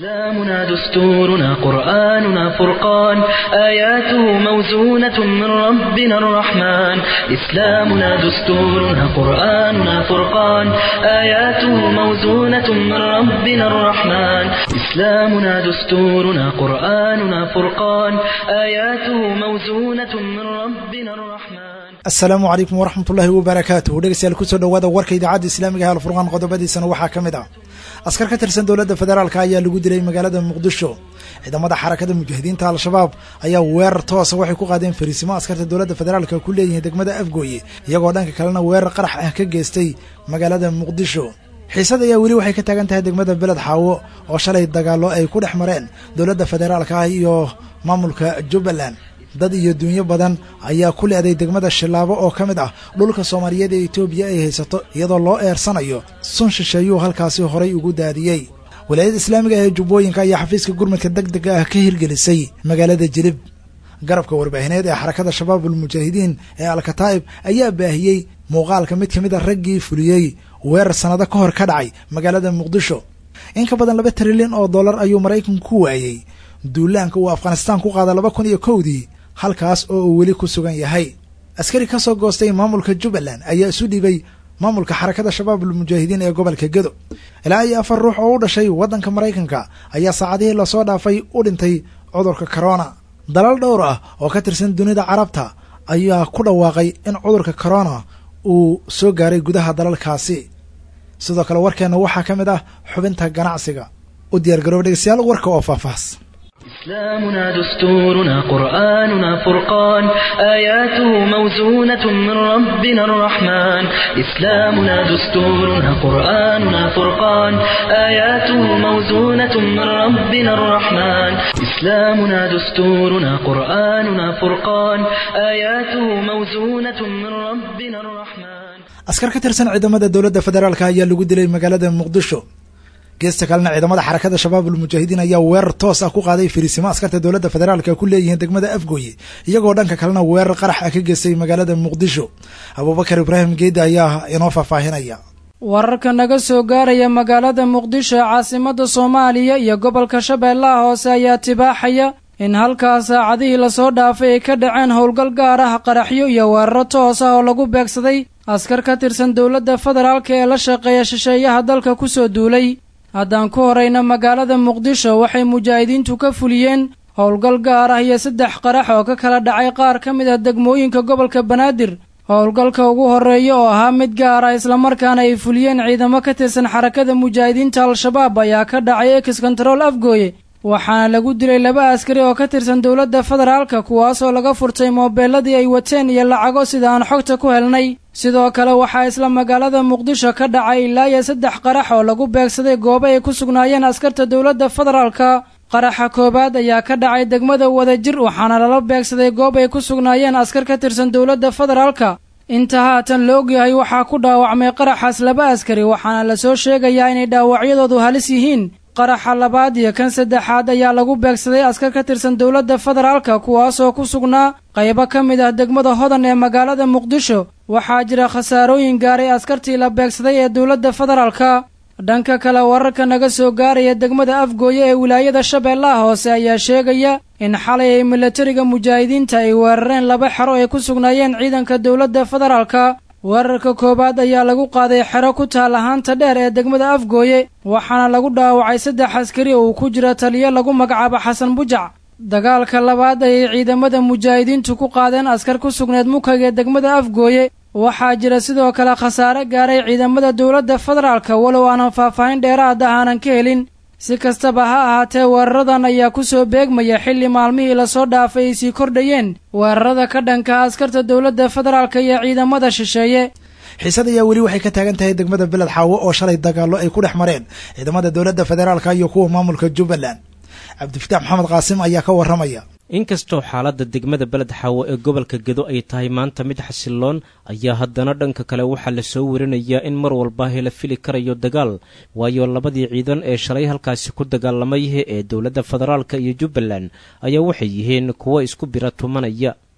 إسلامنا دستورنا قرآننا فرقان آياته موزونة من ربنا الرحمن إسلامنا دستورنا قرآننا فرقان آياته موزونة من ربنا الرحمن إسلامنا دستورنا قرآننا فرقان آياته موزونة من ربنا الرحمن asalaamu calaykum waraxmatullaahi wabarakaatuh dhegeystayaal kusoo dhowaada warka idaacadda islaamiga ee alfurqaan qodobadiisana waxaa ka mid ah askar ka tirsan dowladda federaalka ayaa lagu dilay magaalada muqdisho ciidamada xarakada mujaahidiinta al-shabaab ayaa weerar toosa waxay ku qaadeen fariisimo askarta dowladda federaalka ku leeyihiin degmada afgooye iyagoo dhanka kalena weerar qarax ah ka geystay magaalada muqdisho xiisad ayaa weli waxay ka taagan tahay degmada beled xaawo oo shalay dagaallo ay ku dhex mareen dowladda federaalka ah iyo maamulka jubbaland dad iyo dunyo badan ayaa ku leeday degmada shilaabo oo ka mid ah dhulka soomaaliyeed ee etoobiya ay haysato iyadoo loo eersanayo sun shisheeyuu halkaasi horay ugu daadiyey walaayada islaamiga ee jubbooyinka ayaa xafiiska gurmadka deg dega ah ka hirgelisay magaalada jilib garabka warbaahineed ee xarakada shabaabul mujaahidiin ee alkataa'ib ayaa baahiyey muuqaalka mid ka mid a raggii fuliyey weerar sannado ka hor ka dhacay magaalada muqdisho in ka badan laba trilyan oo dollar ayuu maraykanku ku waayey duulaanka uu afghanistaan ku qaada laba kun iyo kowdii halkaas oo uu weli ku sugan yahay askari ka soo goostay maamulka jubbaland ayaa isu dhibay maamulka xarakada shabaabul mujaahidiin ee gobolka gedo ilaa iyo afar ruux oo u dhashay waddanka maraykanka ayaa saacadihii lasoo dhaafay u dhintay cudurka corona dalal dhowr ah oo ka tirsan dunida carabta ayaa ku dhawaaqay in cudurka corona uu soo gaaray gudaha dalalkaasi sidoo kale warkeenna waxaa ka mid ah xubinta ganacsiga u diyaar garooba dhegeystayaal warka oo faahfaahs إسلامنا دستورنا قرآننا فرقان آياته موزونة من ربنا الرحمن إسلامنا دستورنا قرآننا فرقان آياته موزونة من ربنا الرحمن إسلامنا دستورنا قرآننا فرقان آياته موزونة من ربنا الرحمن askar ka tirsan ciidamada dowladda federaalka ayaa lagu dilay magaalada muqdisho geesta kalena ciidamada xarakada shabaabul mujaahidiin ayaa weerar toos ah ku qaaday fariisimo askarta dowladda federaalka ku leeyihiin degmada afgooye iyagoo dhanka kalena weerar qarax ah ka geystay magaalada muqdisho abuubakar ibraahim geeda ayaa inoo faahfaahinaya wararka naga soo gaaraya magaalada muqdisho ee caasimada soomaaliya iyo gobolka shabeellaha hoose ayaa tibaaxaya in halkaas saacadihii lasoo dhaafay ay ka dhaceen howlgal gaar ah qaraxyo iyo weeraro toos ah oo lagu beegsaday askar ka tirsan dowladda federaalka ee la shaqeeya shisheeyaha dalka kusoo duulay haddaan ku horayna magaalada muqdisho waxay mujaahidiintu ka fuliyeen howlgal gaar ah iyo saddex qarax oo ka kala dhacay qaar ka mid ah degmooyinka gobolka banaadir howlgalka ugu horreeya oo ahaa mid gaar ah islamarkaana ay fuliyeen ciidamo ka tirsan xarakada mujaahidiinta al-shabaab ayaa ka dhacay ex control afgooye waxaana lagu dilay laba askari oo ka tirsan dowladda federaalka kuwaasoo laga furtay moobeeladii ay wateen iyo lacago sida aan xogta ku helnay sidoo kale waxaa isla magaalada muqdisho ka dhacay ilaa iyo saddex qarax oo lagu beegsaday goobo ay ku sugnaayeen askarta dowladda federaalka qaraxa koowaad ayaa ka dhacay degmada wadajir waxaana lala beegsaday goob ay ku sugnaayeen askar ka tirsan dowladda federaalka inta haatan la ogyahay waxaa ku dhaawacmay qaraxaas laba askari waxaana lasoo sheegayaa inay dhaawacyadoodu halis yihiin qaraxa labaad iyo kan saddexaad ayaa lagu beegsaday askar ka tirsan dowladda federaalka kuwaasoo ku sugnaa qaybo ka mid ah degmada hodan ee magaalada muqdisho waxaa jira khasaarooyin gaaray askartii la beegsaday ee dowladda federaalka dhanka kale wararka naga soo gaaraya degmada afgooye ee wilaayada shabeellaha hoose ayaa sheegaya in xalay ay milatariga mujaahidiinta ay weerareen laba xero ay ku sugnaayeen ciidanka dowladda federaalka weerarka koowaad ayaa lagu qaaday xero ku taal ahaanta dheer ee degmada afgooye waxaana lagu dhaawacay saddex askari oo uu ku jira taliyo lagu magacaabo xasan bujac dagaalka labaad ayay ciidamada mujaahidiintu ku qaadeen askar ku sugneed mukag ee degmada afgooye waxaa jira sidoo kale khasaare gaaray ciidamada dowladda federaalka walow aanan faahfaahin dheeraad ah aanan ka helin si kastaba ha ahaatee weeraradan ayaa ku soo beegmaya xilli maalmihii lasoo dhaafay ay sii kordhayeen weerarada ka dhanka askarta dowladda federaalka iyo ciidamada shisheeye xiisad ayaa weli waxay ka taagan tahay degmada beled xaawo oo shalay dagaallo ay ku dhex mareen ciidamada dowladda federaalka iyo kuwa maamulka jubbaland cabdifitaax maxamed qaasim ayaa ka warramaya inkastoo xaaladda degmada beled xaawo ee gobolka gedo ay tahay maanta mid xasiloon ayaa haddana dhanka kale waxaa lasoo warinayaa in mar walba la fili karayo dagaal waayo labadii ciidan ee shalay halkaasi ku dagaalamay ee dowladda federaalka iyo jubbaland ayaa waxay yihiin kuwo isku bira tumanaya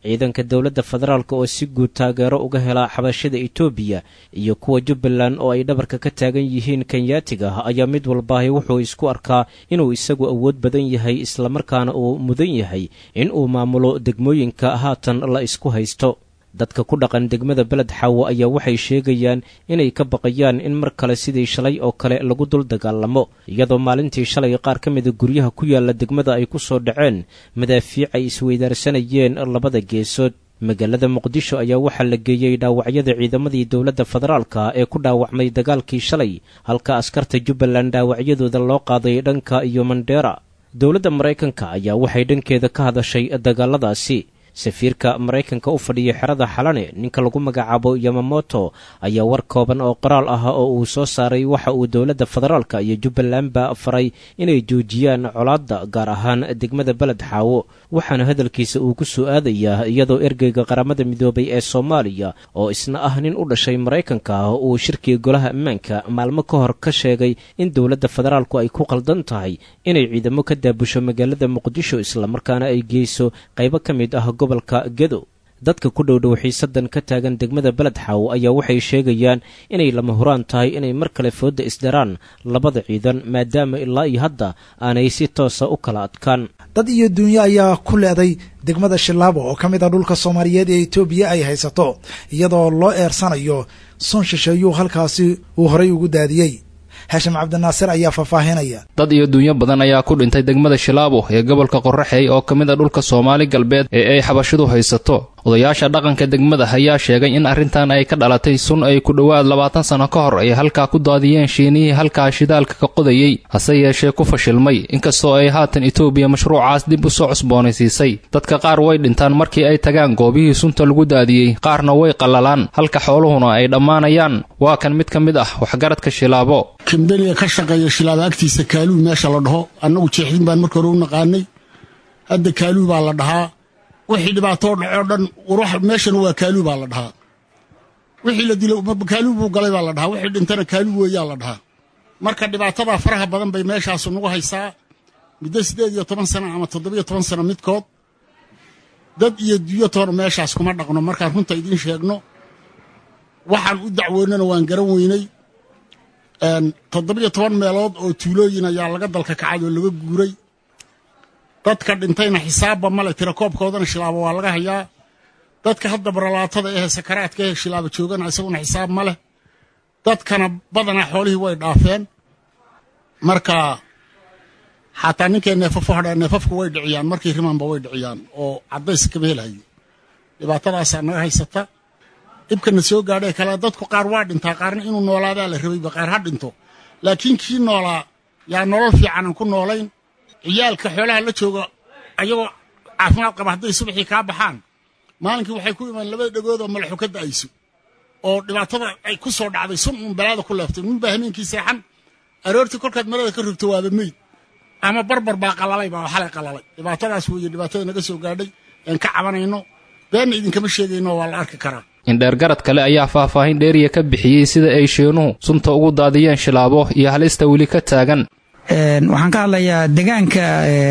ciidanka dowladda federaalk oo si guud taageero uga hela xabashada etoobiya iyo kuwa jubbaland oo ay dhabarka ka taagan yihiin kenyaatiga ayaa mid walbaahi wuxuu isku arkaa inuu isagu awood badan yahay islamarkaana uu mudan yahay in uu maamulo degmooyinka haatan la isku haysto dadka ku dhaqan degmada beled xaawo ayaa waxay sheegayaan inay ka baqayaan in mar kale sidii shalay oo kale lagu dul dagaalamo iyadoo maalintii shalay qaar ka mida guryaha ku yaala degmada ay ku soo dhaceen madaafiic ay isweydaarsanayeen labada geesood magaalada muqdisho ayaa waxaa la geeyey dhaawacyada ciidamadii dowladda federaalka ee ku dhaawacmay dagaalkii shalay halka askarta jubbaland dhaawacyadooda loo qaaday dhanka iyo mandheera dowladda maraykanka ayaa waxay dhankeeda ka hadashay dagaaladaasi safiirka maraykanka u fadhiya xerada xalane ninka lagu magacaabo yamamoto ayaa war kooban oo qoraal ah oo uu soo saaray waxa uu dowladda federaalka iyo jubbalandba faray inay joojiyaan colaadda gaar ahaan degmada beled xaawo waxaana hadalkiisa uu ku soo aadayaa iyadoo ergeyga qaramada midoobay ee soomaaliya oo isna ah nin u dhashay maraykanka uu shirkiga golaha ammaanka maalmo ka hor ka sheegay in dowladda federaalku ay ku qaldan tahay inay ciidamo ka daabusho magaalada muqdisho islamarkaana ay geyso qaybo ka mid ah gobolka gedo dadka ku dhowdhow xiisadan ka taagan degmada beled xaawo ayaa waxay sheegayaan inay lama huraan tahay inay mar kale foodda isdaraan labada ciidan maadaama ilaa iyo hadda aanay si toosa u kala adkaan dad iyo duunyo ayaa ku leeday degmada shilaabo oo ka mid ah dhulka soomaaliyeed ee etoobiya ay haysato iyadoo loo eersanayo sun shisheeyuu halkaasi uu horay ugu daadiyey haashim cabdinaasir ayaa faahfaahinaya dad iyo duunyo badan ayaa ku dhintay degmada shilaabo ee gobolka qorraxey oo ka mid a dhulka soomaali galbeed ee ay xabashidu haysato odayaasha dhaqanka degmada ayaa sheegay in arrintan ay ka dhalatay sun ay ku dhowaad labaatan sano ka hor ay halkaa ku daadiyeen shiinihii halkaa shidaalka ka qodayey hase yeeshee ku fashilmay inkastoo ay haatan etoobiya mashruucaas dib u soo cusboonaysiisay dadka qaar way dhintaan markii ay tagaan goobihii sunta lagu daadiyey qaarna way qallalaan halka xooluhuna ay dhammaanayaan waa kan mid ka mid ah waxgaradka shilaabo kambeniga ka shaqeeya shilaaba agtiisa kaaluu meesha la dhaho annagu jeexdin baan marka hore u naqaanay hadda kaaluu baa la dhahaa wixii dhibaatoo dhacoo dhan meeshana waa kaaluu baa la dhahaa wixii la dilo kaaluu buu galay baa la dhahaa wixii dhintana kaaluu weeyaa la dhahaa marka dhibaatadaa faraha badan bay meeshaasu nagu haysaa muddo siddeed iyo toban sana ama toddobiyo toban sano midkood dad iyo duyo toona meeshaas kuma dhaqno markaan runta idiin sheegno waxaan u dacwoonnana waan garan weynay toddobiyo toban meelood oo tuulooyin ayaa laga dalka kacay oo laga guuray dadka dhintayna xisaabba male tirakoobkoodana shilaabo waa laga hayaa dadka hadda baralaatada ehe sakaraadka ehe shilaabo joogana isaguna xisaab ma leh dadkana badanaa xoolihii way dhaafeen marka xataa ninkay neefafo hadhaa neefafka way dhiciyaan markii rimaanba way dhiciyaan oo caddays kama helayo dhibaatadaasaa naga haysata dhibkana soo gaadhay kale dadku qaar waa dhintaa qaarna inuu noolaadaa la rabayba qaar ha dhinto laakiin kii noolaa yaa nolol fiican aan ku noolayn ciyaalka xoolaha la jooga ayagoo caafimaad qaba hadday subaxii kaa baxaan maalinkii waxay ku imaan labada dhegood oo malaxu ka da'ayso oo dhibaatada ay ku soo dhacday sun uun balaada ku leeftay nin baa hameenkii seexan aroortii kolkaad marada ka rogto waaba meyd ama barbar baa qalalay baa xalay qalalay dhibaatadaas weeye dhibaatada naga soo gaadhay aan ka cabanayno beenna idinkama sheegayno waa la arki karaa indheergarad kale ayaa faahfaahin dheeriya ka bixiyey sida ay sheenuhu sunta ugu daadiyeen shilaabo iyo halista weli ka taagan waxaan ka hadlayaa degaanka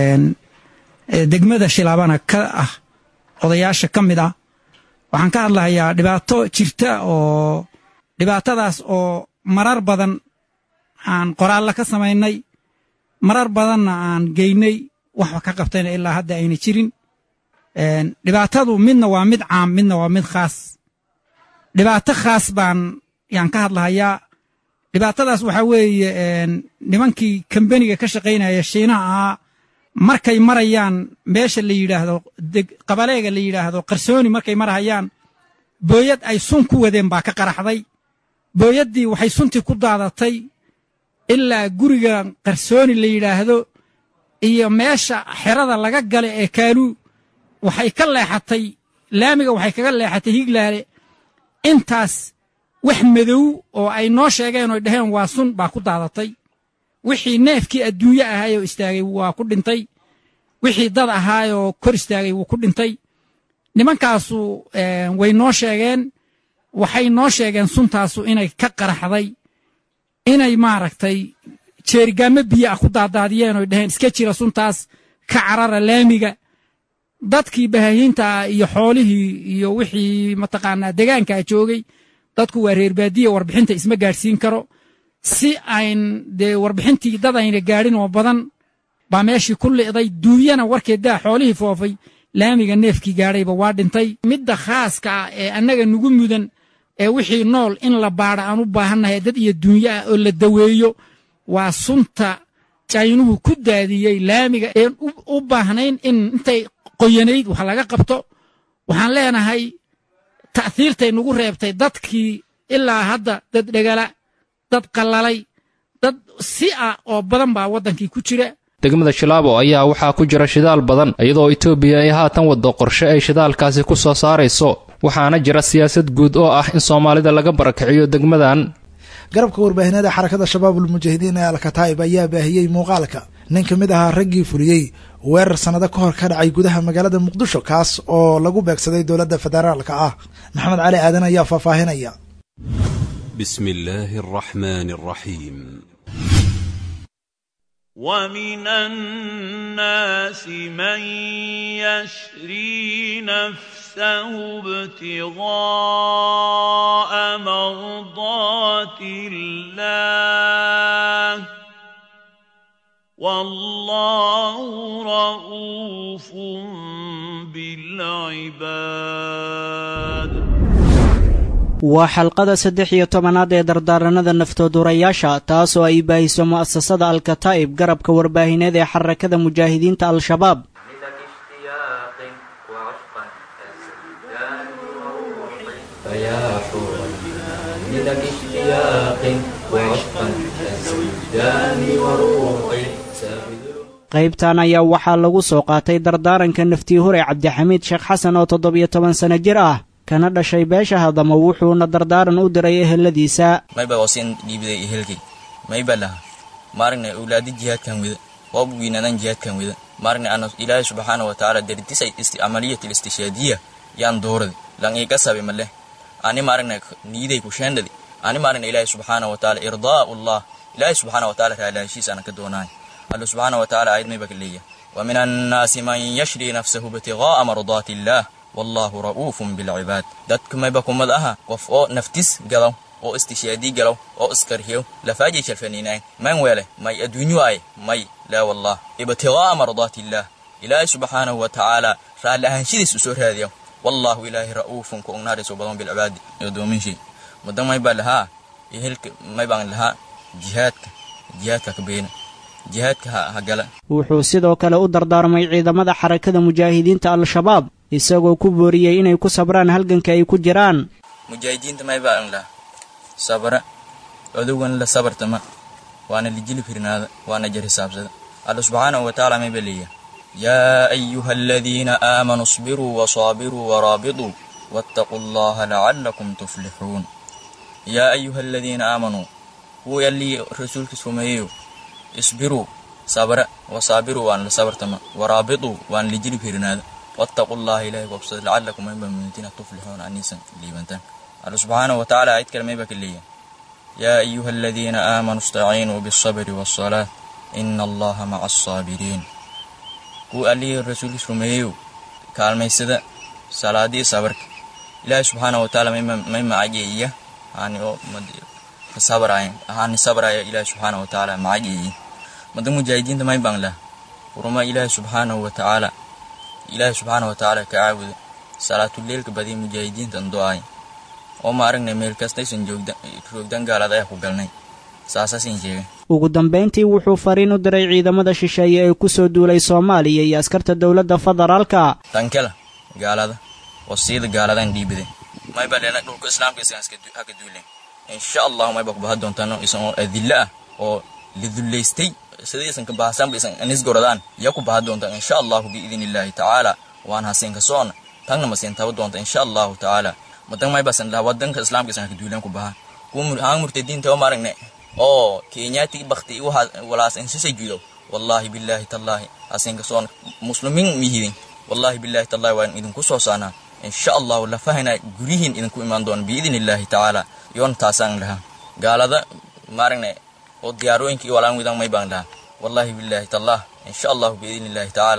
degmada shilaabana ka ah odayaasha ka mid ah waxaan ka hadlahayaa dhibaato jirta oo dhibaatadaas oo marar badan aan qoraallo ka samaynay marar badanna aan geynay waxba ka qabtayna ilaa hadda ayna jirin dhibaatadu midna waa mid caam midna waa mid khaas dhibaato khaas baan yaan ka hadlahayaa dhibaatadaas waxaa weeye nimankii kambeniga ka shaqaynaya shiinaha ahaa markay marayaan meesha la yidhaahdo qabaleega la yidhaahdo qarsooni markay marahayaan booyad ay sun ku wadeen baa ka qaraxday booyaddii waxay suntii ku daadatay ilaa guriga qarsooni la yidhaahdo iyo meesha xerada laga gala ee kaaluu waxay ka leexatay laamiga waxay kaga leexatay higlaale intaas wax madow oo ay noo sheegeen oy dhaheen waa sun baa ku daadatay wixii neefkii adduunye ahaayoo istaagay waa ku dhintay wixii dad ahaayoo kor istaagay wuu ku dhintay nimankaasu way noo sheegeen waxay noo sheegeen suntaasu inay ka qaraxday inay maaragtay jeerigaamo biyo ah ku daadaadiyeen oy dhaheen iska jira suntaas ka carara laamiga dadkii bahaahiinta ah iyo xoolihii iyo wixii mataqaanaa degaankaa joogay dadku waa reer baadiya warbixinta isma gaadhsiin karo si ayn dee warbixintii dad ayna gaadhin oo badan baa meeshii ku li'day duunyana warkeeddaa xoolihii foofay laamiga neefkii gaadhayba waa dhintay midda khaaska ah ee annaga nugu mudan ee wixii nool in la baadha aan u baahannahay dad iyo duunyo ah oo la daweeyo waa sunta jaynuhu ku daadiyey laamiga een u baahnayn in intay qoyanayd wax laga qabto waxaan leenahay ta'hiirtay nagu reebtay dadkii ilaa hadda dad dhegala dad qallalay dad si ah oo badan baa waddankii ku jira degmada shilaabo ayaa waxaa ku jira shidaal badan iyadoo etoobiya ay haatan waddo qorshe ay shidaalkaasi ku soo saarayso waxaana jira siyaasad guud oo ah in soomaalida laga barakiciyo degmadan garabka warbaahineeda xarakada shabaabul mujaahidiin ee alkataa'ib ayaa baahiyey muuqaalka nin ka mid ahaa raggii fuliyey weerar sannado ka hor ka dhacay gudaha magaalada muqdisho kaas oo lagu beegsaday dowladda federaalka ah maxamed cali aadan ayaa faahfaahinaya بسم الله الرحمن الرحيم ومن الناس من يشري نفسه ابتغاء مرضات الله والله رؤوف بالعباد waa xalqada saddex iyo tobanaad ee dardaaranada naftoodurayaasha taasoo ay baahiso mu'asasada alkataa'ib garabka warbaahineed ee xarakada mujaahidiinta al-shabaab qaybtan ayaa waxaa lagu soo qaatay dardaaranka naftii hore cabdixamiid sheekh xasan oo toddobiyo toban sano jir ah kana dhashay beesha hadamo wuxuuna dardaaran u diray eheladiisa mayba wasin dhiibiday ehelkay mayba laha maaragna awlaadi jihaadkan weda waa wiinadan jihaadkan weda maaragna ana ilaahay subxaana wa tacaala dardisay amaliyat listishaadiya yaan doorade lan iga sabe maleh ani maaragna niiday ku sheendhadi ani maaragna ilaahay subxaana wa tacaala irdaa'u allah ilaahay subxaana wa tacaala raalaashiisa ana ka doonaay alla subxaana wa tacaala ayad mayba ka leeyahay wa min annaasi man yashri nafsahu ibtigaa'a mardaati illaah wallaahu ra'uufun bilcibaad dadka mayba kumad aha qof oo naftis galaw oo istishaadii galaw oo iskarhiyo lafaajay shalfaniinaay man weele may adduunyo ay may laa wallah ibtigaa'a mardaati illaah ilaahay subxaanahu wa tacaala raalli ahaanshidiis u soo raadiya wallaahu ilaahay ra'uufun ku ognaadayso badan bilcibaadi doominshii mudan maybaa lahaa ehelka maybaan lahaa jihaadka jihaadka ka beena jihaadka ha gala wuxuu sidoo kale u dardaarmay ciidamada xarakada mujaahidiinta al-shabaab isagoo ku booriyey inay ku sabraan halganka ay ku jiraan mujaahidiinta maybaan laha sabra odowan la sabartama waana lijili firnaada waana jar hisaabsada alla subxaanahu wa tacaala mayba leeya yaa ayuha aladiina aamanuu isbiruu wasaabiruu waraabituu waataquu allaha lacallakum tuflixuun yaa ayuha aladiina aamanuu kuwii allii rasuulkiis rumeeyeyo isbiruu sabra wasaabiruu waan la sabartama waraabituu waan lijili firnaada wattaquu llaha ilahay gobsada lacalakum mayba mumintiina tuflixuuna aniisan liibantaan alla subxaanahu wa tacaala ayad kale mayba ka leeyahay yaa ayuha aladiina aamanuu istaciinuu bialsabri waasalaat ina allaha maca alsaabiriin kuwa allihii rasuulkiis rumeeyeyo kaalmaysada salaadii sabarka ilaahay subxaanahu wa tacaala may macajeeya hani oo sabraya hani sabraya ilaahay subxaanahu wa tacaala macajeeya mada mujaahidiinta may baan lah uruma ilaahay subxaanahu wa tacaala ilaahay subxaana wa tacaala ka caabuda salaatuleelka badiya mujaahidiintan do-ay oo ma aragnay meel kastaysan joogdan gaalad ayaa ku galnay saasaasin sheegay ugu dambayntii wuxuu fariin u diray ciidamada shisheeye ee ku soo duulay soomaaliya iyo askarta dowladda federaalka tankela gaalada wasiida gaaladan dhiibide mayba leena dhulka islaamka isagan haka duulen insha allahu mayba kubaha doontaan isan oo adilla ah oo lidullaystay sida isan ka bahasanba isan anisgoradaan ya ku baha doontaan insha allahu biidin illaahi tacaala waan hasinka soona tangna masin taba doonta insha allahu tacaala madan maybasan laha wadanka islaamka isan haka duulen ku baha kuhaan murtadiinta oo maaragne oo kenyaati bakti walaas insisay judo wallahi billahi tallahi hasinka soona muslimiin mihidin wallahi billahi tallahi waan idinku soo saanaa insha allahu lafahayna guryihiin idinku imaan doona biidin illaahi tacaala yoon taasaan lahaa gaalada maaragne oo diyaarooyinka iyo walaan widan may baan lahaa wallahi billahi tallah insha allahu biidin illaahi tacaala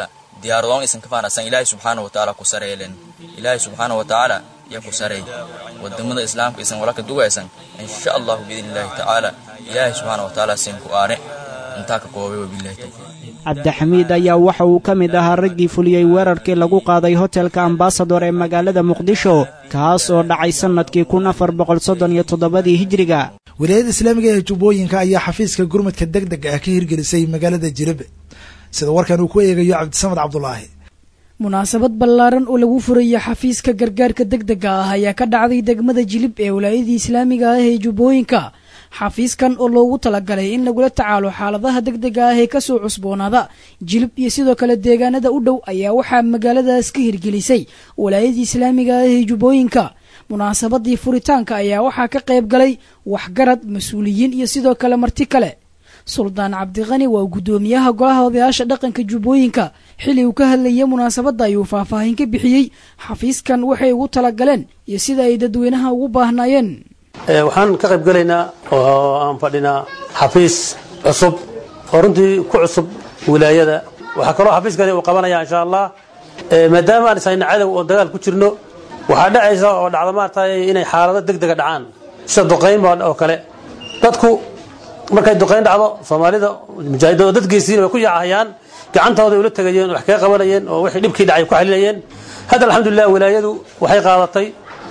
diyaaradoon isan ka faanasan ilaahay subxaana wa tacaala ku sareelen ilaahay subxaana wa tacaala iyo ku sareey wadamada islaamka isan wala ka dugaysan insha allahu biidni illaahi tacaala ilaahay subxaana wa tacaala siin ku aare intaa ka koobay wabillahi tawfiiq cabdixamiid ayaa waxa uu ka mid ahaa raggii fuliyey weerarkii lagu qaaday hotelka ambasador ee magaalada muqdisho kaas oo dhacay sannadkii kun afar boqol soddon iyo toddobadii hijiriga wilaayada islaamiga ee jubbooyinka ayaa xafiiska gurmadka deg deg ah ka hirgelisay magaalada jilib sida warkan uu ku eegayo cabdisamed cabdulaahi munaasabad ballaaran oo lagu furaya xafiiska gargaarka deg dega ah ayaa ka dhacday degmada jilib ee wilaayadii islaamiga ah ee jubbooyinka xafiiskan oo loogu talagalay in lagula tacaalo xaaladaha deg dega ah ee kasoo cusboonaada jilib iyo sidoo kale deegaanada u dhow ayaa waxaa magaaladaas ka hirgelisay wilaayadii islaamiga ah ee jubbooyinka munaasabadii furitaanka ayaa waxaa ka qayb galay waxgarad mas-uuliyiin iyo sidoo kale marti kale suldaan cabdiqani waa guddoomiyaha golaha odayaasha dhaqanka jubbooyinka xili uu ka hadlayay munaasabadda ayuu faahfaahin ka bixiyey xafiiskan waxay ugu talagaleen iyo sida ay dadweynaha ugu baahnaayeen waxaan ka qayb gelaynaa oo aan fadhinaa xafiis cusub oo runtii ku cusub wilaayada waxaa kaloo xafiiskani uu qabanaya insha allah maadaama aan ishayna cadow oo dagaal ku jirno waxaa dhacaysa oo dhacda maaragtay inay xaalado deg dega dhacaan sida duqayn oo kale dadku markay duqayn dhacdo soomaalida mujaahidada oo dadkiisiina way ku yaacahayaan gacantooday ula tegayeen wax kaga qabanayeen oo wixii dhibkii dhacay ku xalinayeen hadda alxamdulilah wilaayadu waxay qaadatay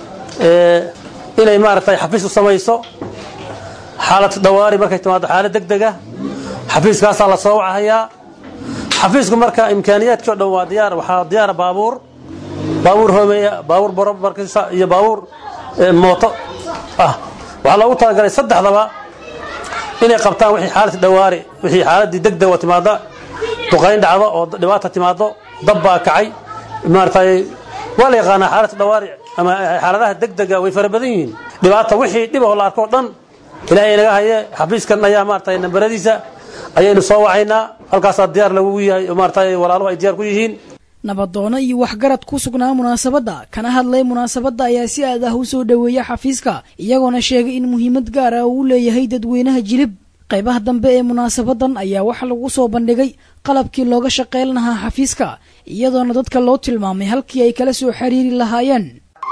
inay maaragtay xafiis u samayso xaalad dawaari markay timaado xaalad deg dega xafiiskaasaa la soo wacahayaa xafiisku marka imkaaniyaadkii o dhan waa diyaar waxaa diyaara baabuur baabuur hoomeeya baabuur boro markiisa iyo baabuur mooto ah waxaa loogu talagalay saddexdaba inay qabtaan wixii xaalad dawaari wixii xaaladii deg deg oo timaada duqayn dhacdo oo dhibaata timaado dab baa kacay maaragtay waa la yaqaanaa xaalad dawaari ama xaaladaha deg dega way fara badan yihiin dhibaata wixii dhib oo la arko o dhan ilaahay naga haye xafiiskan ayaa maaragtay nambaradiisa ayaynu soo wacaynaa halkaasaa diyaar lagugu yahay oo maaragtay walaaluhu ay diyaar ku yihiin nabadoono iyo waxgarad ku sugnaa munaasabadda kana hadlay munaasabadda ayaa si aad ah u soo dhoweeya xafiiska iyagoona sheegay in muhiimad gaar ah uu leeyahay dadweynaha jilib qaybaha dambe ee munaasabadan ayaa waxa lagu soo bandhigay qalabkii looga shaqayn lahaa xafiiska iyadoona dadka loo tilmaamay halkii ay kala soo xiriiri lahaayeen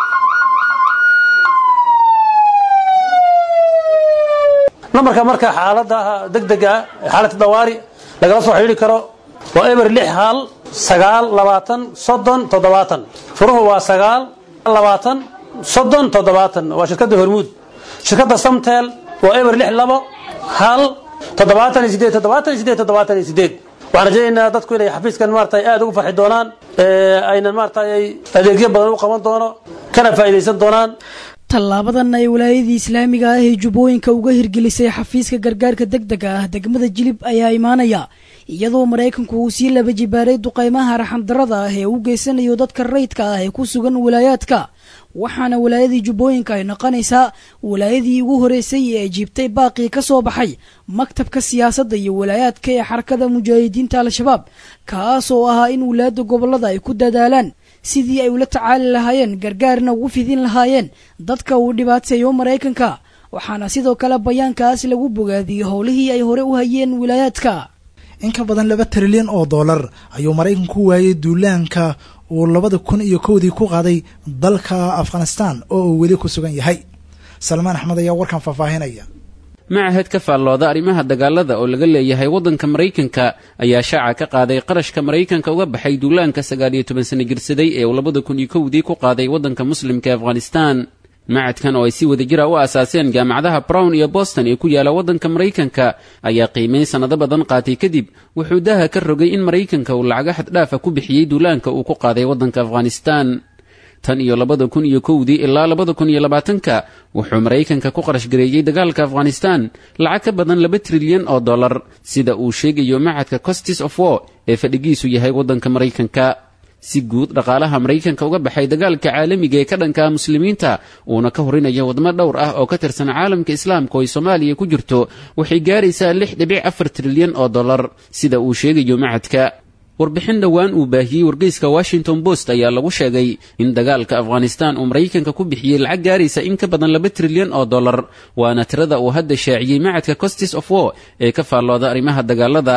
nambarka marka xaaladaha deg dega xaalada dawaari lagala soo xidhiiri karo waa eber lix hal sagaal labaatan soddon toddobaatan furuhu waa sagaal labaatan soddon toddobaatan waa shirkadda hormuud shirkadda samtel waa eber lix labo hal toddobaatan iyo sideed toddobaatan iyo sideed toddobaatan iyo sideed waxaan rajaynaynaa dadku inay xafiiskan maaragtay aad ugu farxi doonaan aynan maaragtay adeegyo badan u qaban doono kana faa'iidaysan doonaan tallaabadan ay wilaayadii islaamiga ah ee jubbooyinka uga hirgelisay xafiiska gargaarka deg dega ah degmada jilib ayaa imaanaya iyadoo maraykanku uu sii laba jibaaray duqaymaha raxandarada ah ee u geysanayo dadka rayidka ah ee ku sugan wilaayaadka waxaana wilaayadii jubbooyinka ay noqonaysaa wilaayadii ugu horeysay ee jiibtay baaqii ka soo baxay maktabka siyaasadda iyo wilaayaadka ee xarakada mujaahidiinta al-shabaab kaas oo ahaa in wilaayadda gobollada ay ku dadaalaan sidii ay ula tacaali lahaayeen gargaarna ugu fidin lahaayeen dadka uu dhibaateeyo maraykanka waxaana sidoo kale bayaankaas lagu bogaadiyey howlihii ay hore u hayeen wilaayaadka in ka badan laba trilyan oo dollar ayuu maraykanku waayey duulaanka uu labada kun iyo kowdii ku qaaday dalka afghanistan oo uu weli ku sugan yahay salmaan axmed ayaa warkan faahfaahinaya machad ka faallooda arrimaha dagaalada oo laga leeyahay waddanka maraykanka ayaa shaaca ka qaaday qarashka maraykanka uga baxay duulaanka sagaal iyo toban sano jirsaday ee uu labada kun iyo kowdii ku qaaday waddanka muslimka ee afghanistan macadkan oo ay si wada jira u aasaaseen jaamacadaha brown iyo boston ee ku yaala waddanka maraykanka ayaa qiimeyn sannado badan qaatay kadib wuxuu daha ka rogay in maraykanka uu lacago xaddhaafa ku bixiyey duulaanka uu ku qaaday waddanka afghanistan tan iyo labada kun iyo kowdii ilaa labada kun iyo labaatanka wuxuu maraykanka ku qarash gareeyey dagaalka afghanistan lacag ka badan laba trilyan oo dollar sida uu sheegayo macadka costis of war ee fadhigiisu yahay waddanka maraykanka si guud dhaqaalaha maraykanka uga baxay dagaalka caalamiga ee ka dhanka muslimiinta uuna ka horinayo wadamo dhowr ah oo ka tirsan caalamka islaamka oo ay soomaaliya ku jirto waxay gaaraysaa lix dhibic afar trilyan oo dollar sida uu sheegayo macadka warbixin dhowaan uu baahiyey wargeyska washington post ayaa lagu sheegay in dagaalka afghanistan uu maraykanka ku bixiyey lacag gaaraysa in ka badan laba trilyan oo dollar waana tirada uu hadda shaaciyey macadka costis of war ee ka faallooda arrimaha dagaalada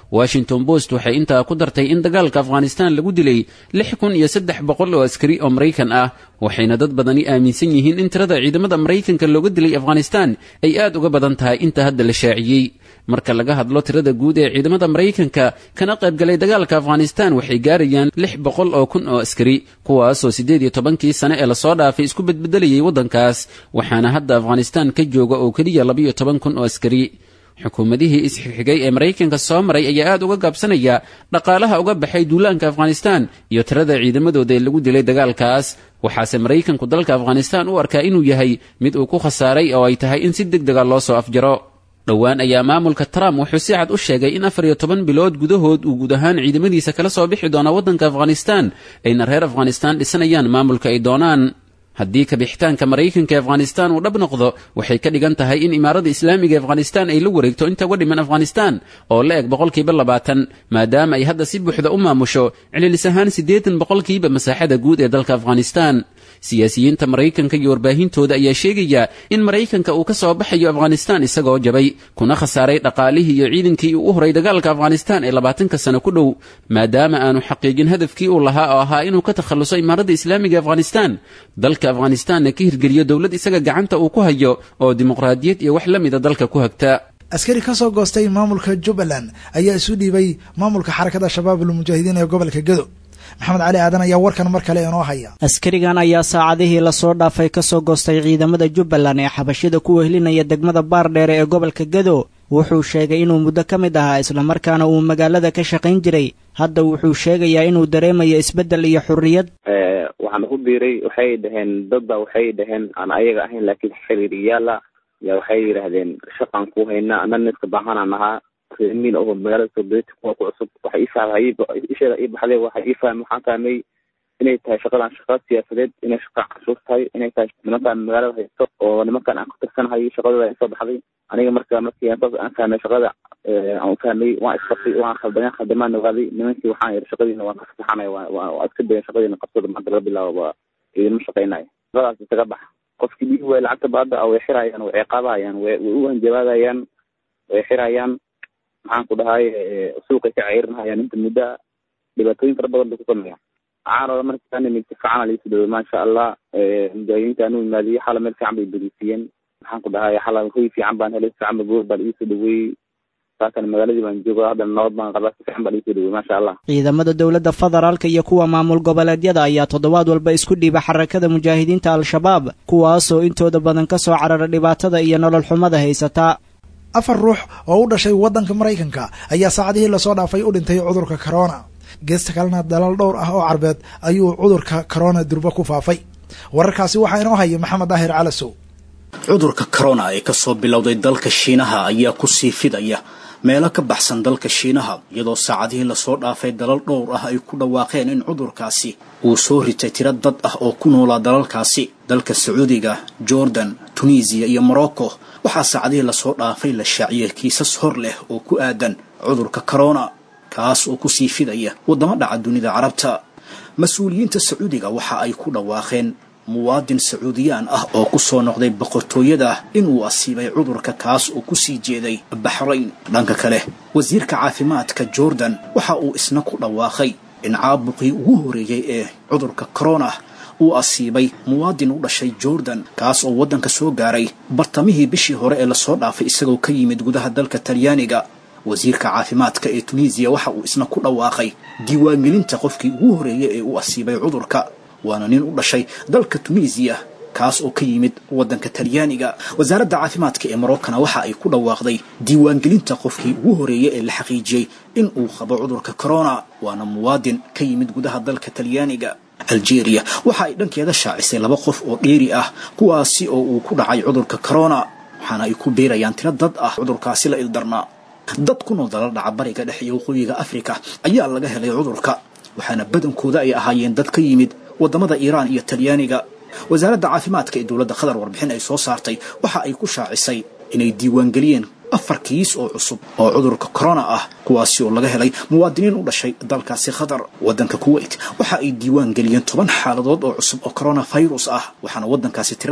washington post waxay intaa ku dartay in dagaalka afghanistan lagu dilay lix kun iyo saddex boqol oo askari oo maraykan ah waxayna dad badani aaminsan yihiin in tirada ciidamada maraykanka looga dilay afghanistan ay aad uga badan tahay inta hadda la shaaciyey marka laga hadlo tirada guud ee ciidamada maraykanka kana qaybgalay dagaalka afghanistan waxay gaarayaan lix boqol oo kun oo askari kuwaasoo siddeed iyo tobankii sane ee lasoo dhaafay isku bedbedelayay waddankaas waxaana hadda afghanistan ka jooga oo keliya labiyo toban kun oo askari xukuumadihii isxigxigay ee maraykanka soo maray ayaa aad uga gaabsanaya dhaqaalaha uga baxay duulaanka afghanistan iyo tirada ciidamadooda ee lagu dilay dagaalkaas waxaase maraykanku dalka afghanistan u arkaa inuu yahay mid uu ku khasaaray oo ay tahay in si deg dega loo soo afjaro dhowaan ayaa maamulka trump wuxuu si cad u sheegay in afar iyo toban bilood gudahood uu guud ahaan ciidamadiisa kala soo bixi doono waddanka afghanistan ayna reer afghanistan dhisanayaan maamulka ay doonaan haddii kabixitaanka maraykanka ee afghanistan uu dhab noqdo waxay ka dhigan tahay in imaarada islaamiga ee afghanistan ay la wareegto inta uga dhiman afghanistan oo la eg boqolkiiba labaatan maadaama ay hadda si buuxda u maamusho cililis ahaan siddeetan boqolkiiba masaaxada guud ee dalka afghanistan siyaasiyiinta maraykanka iyo warbaahintooda ayaa sheegaya in maraykanka uu ka soo baxayo afghanistan isagoo jabay kuna khasaaray dhaqaalihii iyo ciidankii uu u horay dagaalka afghanistan ee labaatanka sano ku dhow maadaama aanu xaqiijin hadafkii uu lahaa oo ahaa inuu ka takhalluso imaaradda islaamiga ee afghanistan dalka afghanistanna ka hirgeliyo dowlad isaga gacanta uu ku hayo oo dimuqraadiyad iyo wax la mida dalka ku hagta askari ka soo goostay maamulka jubbaland ayaa isu dhiibay maamulka xarakada shabaab almujaahidiin ee gobolka gedo maxamed cali aadan ayaa warkan mar kale inoo haya askarigan ayaa saacadihii lasoo dhaafay ka soo goostay ciidamada jubbaland ee xabashida ku wehlinaya degmada baardheere ee gobolka gedo wuxuu sheegay inuu muddo ka mid ahaa islamarkaana uu magaalada ka shaqayn jiray hadda wuxuu sheegayaa inuu dareemayo isbeddel iyo xurriyad waxaan ku biiray waxay dhaheen dadba waxay dhaheen aan ayaga ahayn laakiin xiriiriyaala ya waxay yidhaahdeen shaqaan ku haynaa ana niska baahanaan ahaa miin oo magaalada soobeti kuwa ku cusub waxay ii isheeda ii baxday waxay ii fahmay waxaan fahmay inay tahay shaqadan shaqa siyaasadeed inay shaqa cashuur tahay inay tahay nimankaan magaalada haysto oo nimankaan aan ku tirsanahay shaqadooda ay soo baxday aniga marka markii saas aan fahmay shaqada aan fahmay waan isqabtay waan khaldayan khaldamaan ogaaday nimankii waxaan yidhi shaqadiina waan ka fasaxanay waa iska dayan shaqadiina qabsada maanta laga bilaabo waa idinma shaqaynayo shaqadaas isaga bax qofkii dhigi waaya lacagta baada way xirayaan way ciqaabahayaan way way u hanjabaadayaan way xirayaan maxaan ku dhahay suuqay ka ceyrinhayaan inta muddo dhibaatooyin fara badan bay ku sameeyaan caanoda markaan nimid si fiican liisu dhawe maasha allah mujaahidiinta anu imaadiyey xala meel fiican bay beriisiyeen maxaan ku dhahay xala hoy fiican baan helay si fiican ba goor baan iisoo dhaweeyey saakan magaaladii baan jooga haddana nabad baan qabaa si fiican baan iisoo dhaweeyey maasha allah ciidamada dowladda federaalka iyo kuwa maamul goboleedyada ayaa toddobaad walba isku dhiiba xarakada mujaahidiinta al-shabaab kuwaasoo intooda badan ka soo carara dhibaatada iyo nolol xumada haysataa afar ruux oo u dhashay waddanka maraykanka ayaa saacadihii lasoo dhaafay u dhintay cudurka corona geesta kalena dalal dhowr ah oo carbeed ayuu cudurka corona durbo ku faafay wararkaasi waxaa inoo haya maxamed daahir calasow cudurka corona ee kasoo bilowday dalka shiinaha ayaa kusii fidaya meelo ka baxsan dalka shiinaha iyadoo saacadihii lasoo dhaafay dalal dhowr ah ay ku dhawaaqeen in cudurkaasi uu soo ritay tiro dad ah oo ku noolaa dalalkaasi dalka sacuudiga jordan tunisiya iyo morocco waxaa saacadihii lasoo dhaafay la shaaciyay kiisas hor leh oo ku aadan cudurka corona kaas oo kusii fidaya waddamo dhaca dunida carabta mas-uuliyiinta sacuudiga waxa ay ku dhawaaqeen muwaadin sacuudiyaan ah oo ku soo noqday boqortooyada inuu asiibay cudurka kaas oo kusii jeeday baxrayn dhanka kale wasiirka caafimaadka jordan waxa uu isna ku dhawaaqay in caabuqii ugu horeeyey ee cudurka corona uu asiibay muwaadin u dhashay jordan kaas oo waddanka soo gaaray bartamihii bishii hore ee lasoo dhaafay isagoo ka yimid gudaha dalka talyaaniga wasiirka caafimaadka ee tunisiya waxa uu isna ku dhawaaqay diiwaangelinta qofkii ugu horeeyey ee uu asiibay cudurka waana nin u dhashay dalka tunisiya kaas oo ka yimid waddanka talyaaniga wasaaradda caafimaadka ee marokkana waxa ay ku dhawaaqday diiwaangelinta qofkii ugu horeeyey ee la xaqiijiyey in uu qabo cudurka corona waana muwaadin ka yimid gudaha dalka talyaaniga algeria waxa ay dhankeeda shaacisay laba qof oo dheeri ah kuwaasi oo uu ku dhacay cudurka corona waxaana ay ku biirayaan tiro dad ah cudurkaasi la ildarnaa dad ku nool dalal dhaca bariga dhexe iyo waqooyiga afrika ayaa laga helay cudurka waxaana badankooda ay ahaayeen dad ka yimid waddamada iiraan iyo talyaaniga wasaaradda caafimaadka ee dowladda qatar warbixin ay soo saartay waxa ay ku shaacisay inay diiwaangeliyeen afar kiis oo cusub oo cudurka corona ah kuwaasi oo laga helay muwaadiniin u dhashay dalkaasi qatar waddanka kuwait waxa ay diiwaan geliyeen toban xaaladood oo cusub oo coronavirus ah waxaana waddankaasi tirada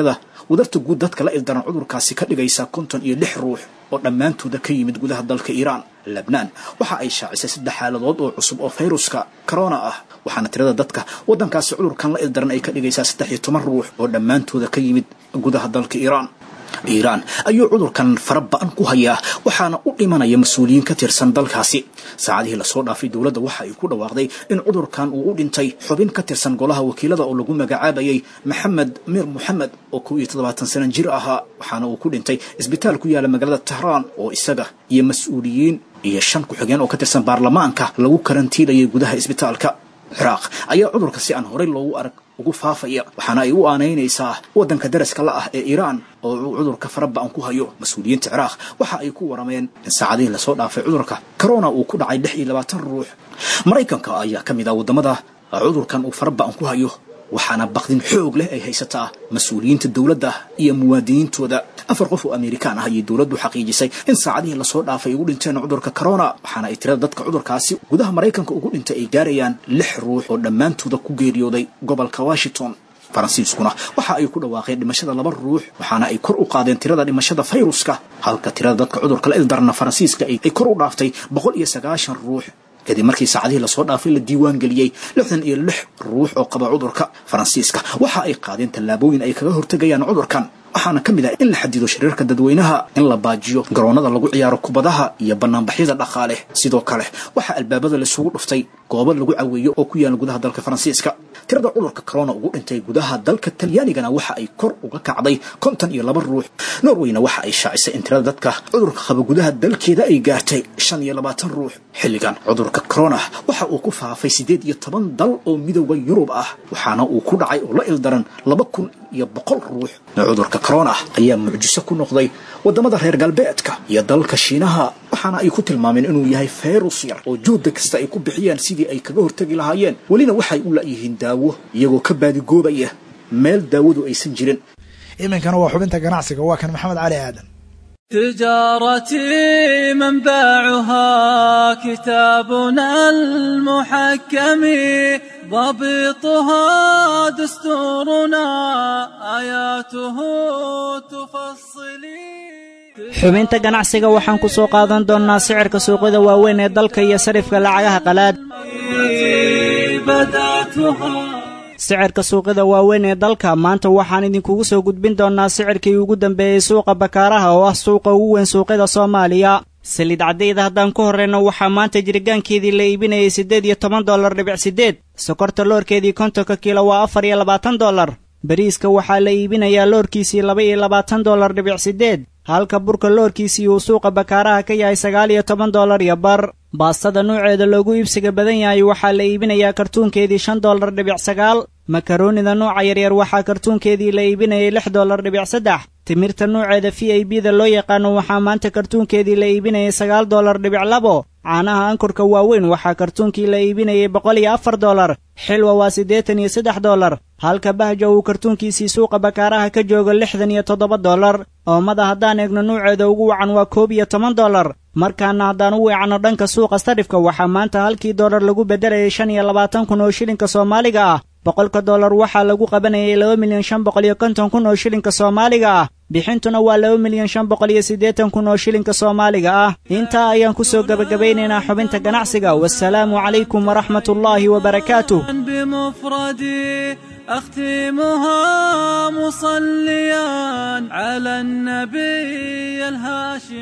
wadarta guud dadka la ildaran cudurkaasi ka dhigaysa konton iyo lix ruux oo dhammaantooda ka yimid gudaha dalka iiraan lebnaan waxa ay shaacisay saddex xaaladood oo cusub oo fayruska corona ah waxaana tirada dadka waddankaasi cudurkan la ildaran ay ka dhigaysaa saddex iyo toban ruux oo dhammaantooda ka yimid gudaha dalka iiraan iiraan ayuu cudurkan fara ba-an ku hayaa waxaana u dhimanaya mas-uuliyiin ka tirsan dalkaasi saacadihii lasoo dhaafay dowladda waxa ay ku dhawaaqday in cudurkan uu u dhintay xubin ka tirsan golaha wakiilada oo lagu magacaabayay maxamed mir moxamed oo kow iyo toddobaatan sana jir ahaa waxaana uu ku dhintay isbitaal ku yaala magaalada tahraan oo isaga iyo mas-uuliyiin iyo shan ku-xigeen oo ka tirsan baarlamaanka lagu karantiilayay gudaha isbitaalka ciraaq ayaa cudurka si aan horey loogu arag ugu faafaya waxaana ay u aanaynaysaa waddanka daraska la ah ee iiraan oo uu cudurka faraba-an ku hayo mas-uuliyiinta ciraaq waxa ay ku warameen in saacadihii lasoo dhaafay cudurka corona uu ku dhacay lix iyo labaatan ruux maraykanka ayaa ka mid ah waddamada cudurkan uu faraba-an ku hayo waxaana baqdin xoog leh ay haysataa mas-uuliyiinta dowladda iyo muwaadiniintooda afar qof oo amerikaan ah ayay dowladdu xaqiijisay in saacadihii lasoo dhaafay ugu dhinteen cudurka corona waxaana ay tirada dadka cudurkaasi gudaha maraykanka ugu dhintay ay gaarayaan lix ruux oo dhammaantooda ku geeriyooday gobolka washington faransiiskuna waxa ay ku dhawaaqeen dhimashada laba ruux waxaana ay kor u qaadeen tirada dhimashada fayruska halka tirada dadka cudurka la ildarana faransiiska ay kor u dhaaftay boqol iyo sagaashan ruux kadib markii saacadihii lasoo dhaafay la diiwaan geliyey lixdan iyo lix ruux oo qaba cudurka faransiiska waxa ay qaadeen tallaabooyin ay kaga hortegayaan cudurkan waxaana ka mid ah in la xadido shiriirka dadweynaha in la baajiyo garoonnada lagu ciyaaro kubadaha iyo banaanbaxyada dhaqaale sidoo kale waxaa albaabada laisugu dhuftay goobo lagu caweeyo oo ku yaala gudaha dalka faransiiska tirada cudurka corona ugu dhintay gudaha dalka talyaanigana waxa ay kor uga kacday konton iyo laba ruux norweyna waxa ay shaacisay in tirada dadka cudurka qaba gudaha dalkeeda ay gaartay shan iyo labaatan ruux xilligan cudurka corona waxa uu ku faafay siddeed iyo toban dal oo midooda yurub ah waxaana uu ku dhacay oo la ildaran laba kun iyo boqol ruux cudurka corona ayaa mucjiso ku noqday waddamada reer galbeedka iyo dalka shiinaha waxaana ay ku tilmaameen inuu yahay fayrus yar oo juhda kasta ay ku bixiyaan sidii ay kaga hortegi lahaayeen welina waxay u la'yihiin daawo iyagoo ka baadigoobaya meel daawadu aysan jirin iminkana waa xubinta ganacsiga waa kan maxamed cali aadan تجارتي منبعها كتابنا المحكم ضبطها دستورنا آياته تفصلي xubinta ganacsiga waxaan ku soo qaadan doonnaa sicirka suuqyada waaweyn ee dalka iyo sarifka lacagaha qalaad sicirka suuqyada waaweyn ee dalka maanta waxaan idinkugu soo gudbin doonnaa sicirkii ugu dambeeyey suuqa bakaaraha oo ah suuqa ugu weyn suuqyada soomaaliya saliid caddayda haddaan ku horreyno waxaa maanta jiritaankeedii la iibinayay siddeed iyo toban dollar dhibic siddeed sokorta loorkeedii kontonka kiilo waa afar iyo labaatan dollar bariiska waxaa la iibinayaa loorkiisii laba iyo labaatan dollar dhibic siddeed halka burka loorkiisii uu suuqa bakaaraha ka yahay sagaal iyo toban dollar iyo bar baastada nuuceeda loogu iibsiga badan yahay waxaa la iibinayaa kartuunkeedii shan dollar dhibic sagaal makaroonida nuuca yaryar waxaa kartuunkeedii la iibinayay lix dollar dhibic saddex timirta nuuceeda v i b da loo yaqaano waxaa maanta kartuunkeedii la iibinayay sagaal dollar dhibic labo caanaha ankurka waaweyn waxaa kartuunkii la iibinayay boqol iyo afar dollar xilwa waa siddeetan iyo saddex dollar halka bahja uu kartuunkiisii suuqa bakaaraha ka joogo lixdan iyo toddoba dollar oomada haddaan eegno nuuceeda ugu wacan waa koob iyo toban dollar markaana haddaan u weecanno dhanka suuqa sarifka waxaa maanta halkii dollar lagu beddelayay shan iyo labaatan kun oo shilinka soomaaliga ah boqolka dollar waxaa lagu qabanayay laba milyan shan boqol iyo konton kun oo shilinka soomaaliga ah bixintuna waa laba milyan shan boqol iyo siddeetan kun oo shilinka soomaaliga ah intaa ayaan ku soo gebagabaynaynaa xubinta ganacsiga wasalaamu calaykum waraxmat ullaahi wabarakaatuh بمفردي أختمها مصليا على النبي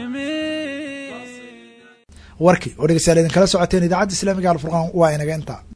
الهاشمي warkii oo dhegeystayaal idinkala socoteen idaacadda islaamiga alfurqaan waa inaga intaa